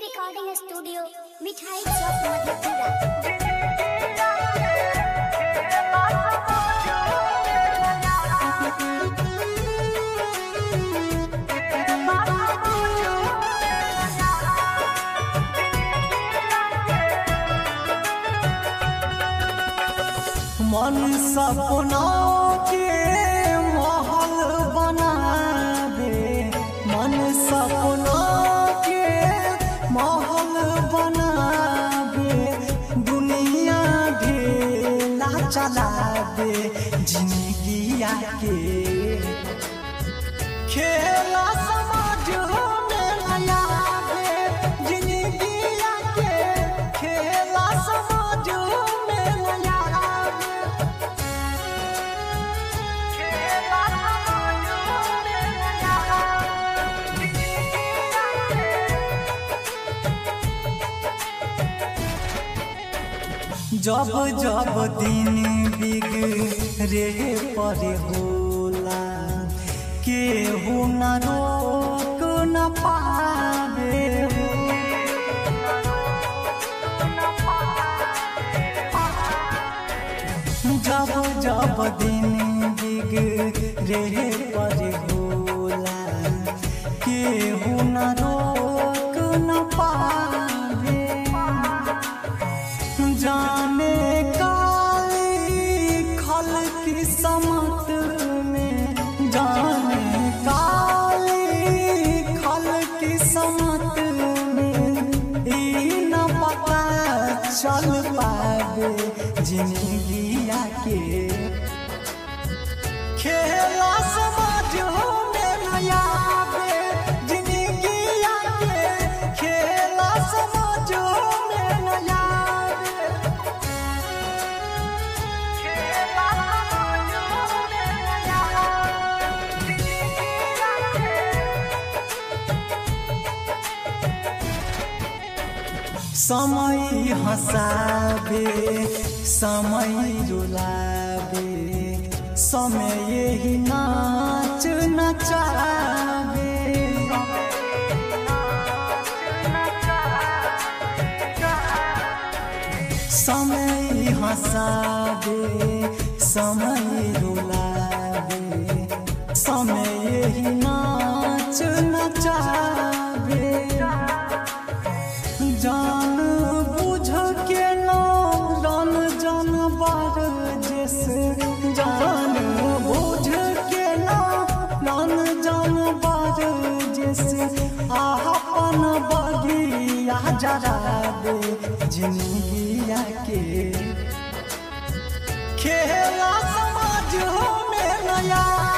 recording studio मिठाई चौक मधेपुरा मन सपना के महल बनावे मन सपना के महल बनावे दुनिया ढेला चलावे जिंदगिया के खेला समाज में लगावे जिंदगिया के खेला समाज में लगावे खेला समाज में जब जब दिन बिगड़े पर होला केहू न रोक न पावे हो जब जब दिन बिगड़े पर होला केहू न रोक न पावे जाने काली खल की समत में जाने काली खल की समत में ई न पता चल पावे जिंदगिया के खेला समाज में नयाबे जिंदगिया के खेला समाज में नयाबे खेला समाज में समय हंसाबे समय रुलाबे समय यही नाच नचाबे समय हंसाबे समय रुलाबे समय यही नाच नचाबे जान बुझ के नाम रन जानवर जैसे जान बुझ के नाम रन जानवर जैसे अपन बगिया जरा दे जिंदगिया के खेला समाज में नया